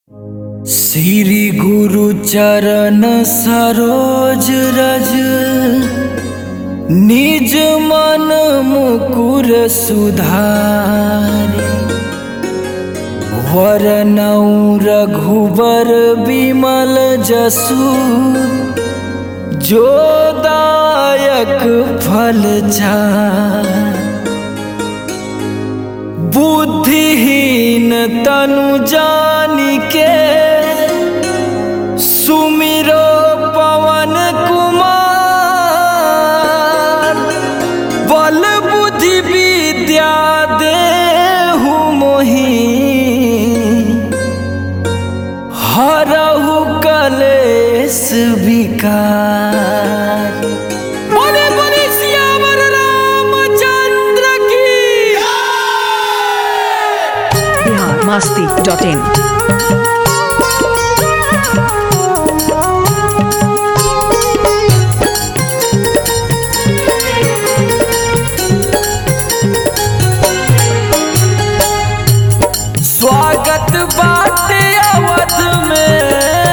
श्री गुरु चरण सरोज रज निज मन मुकुर सुधारी वरनौ रघुबर विमल जसु जो दायक फल चार बुद्धिहीन तनु जानी के सुमिरो पवन कुमार बल बुद्धि विद्या देहु मोहि हरहु कलेश विकार बोले बोले सियावर रामचंद्र की बिहार मस्ती डॉट इन स्वागत बाटे अवध में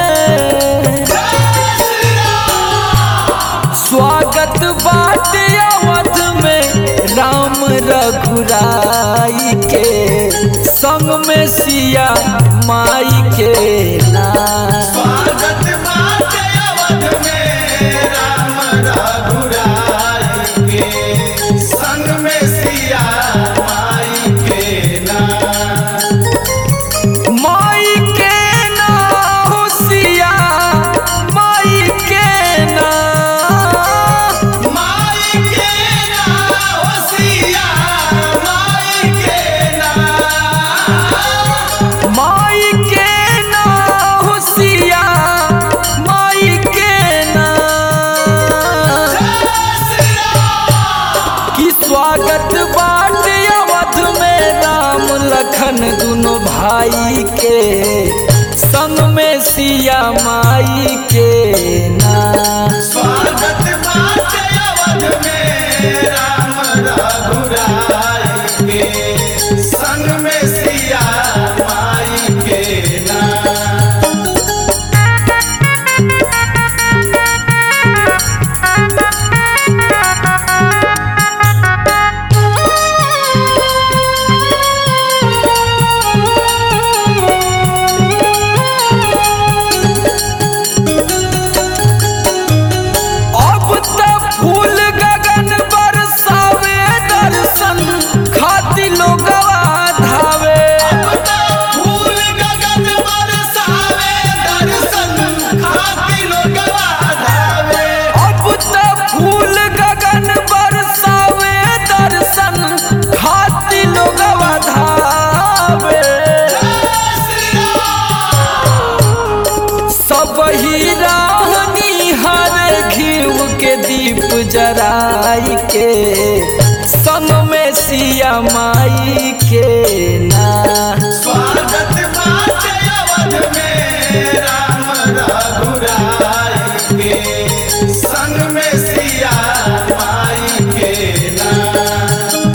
स्वागत बाटे अवध में राम रघुराई के संग में सिया माई के नाम स्वागत बाटे अवध में राम रघुराई के संग में सिया माई के नाम माई के नाम हो सिया माई के नाम माई के नाम हो सिया माई के नाम माई के नाम हो सिया माई के नाम की स्वागत बाट अवध में राम लखन दुनो भाई के संग में सिया माई के नाम स्वागत बाटे अवध में राम रघुराई के संग में सिया माई के नाम अब तक फूल गगन बरसावे दर्शन खाती लोगवा धावे फूल गगन बरसावे दर्शन खाती लोगवा धावे अब तक फूल गगन बरसावे दर्शन खाती लोगवा धावे सब ही राहनी हर घीव के दीप जराई के संग में सिया माई के ना स्वागत बाटे अवध में राम रघुराई के संग में सिया माई के नाम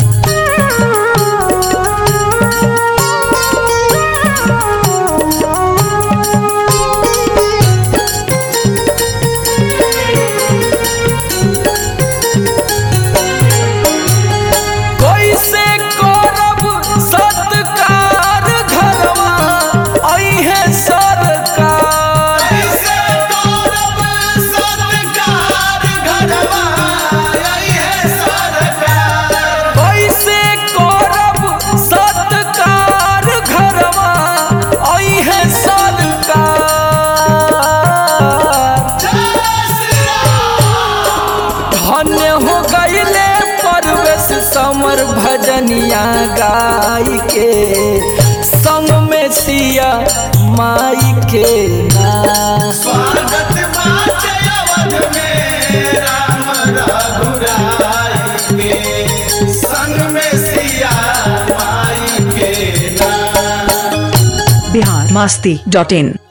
कैसे करब सत्कार घरवा अइहे सरकार कैसे करब सत्कार घरवा अइहे सरकार कैसे करब सत्कार घरवा अइहे सरकार धन्य हो गईले परवेश समर भजनिया गाय के संग में सिया माई के नाम स्वागत बाटे अवध में राम रघुराई के संग में सिया माई के नाम बिहार मस्ती डॉट इन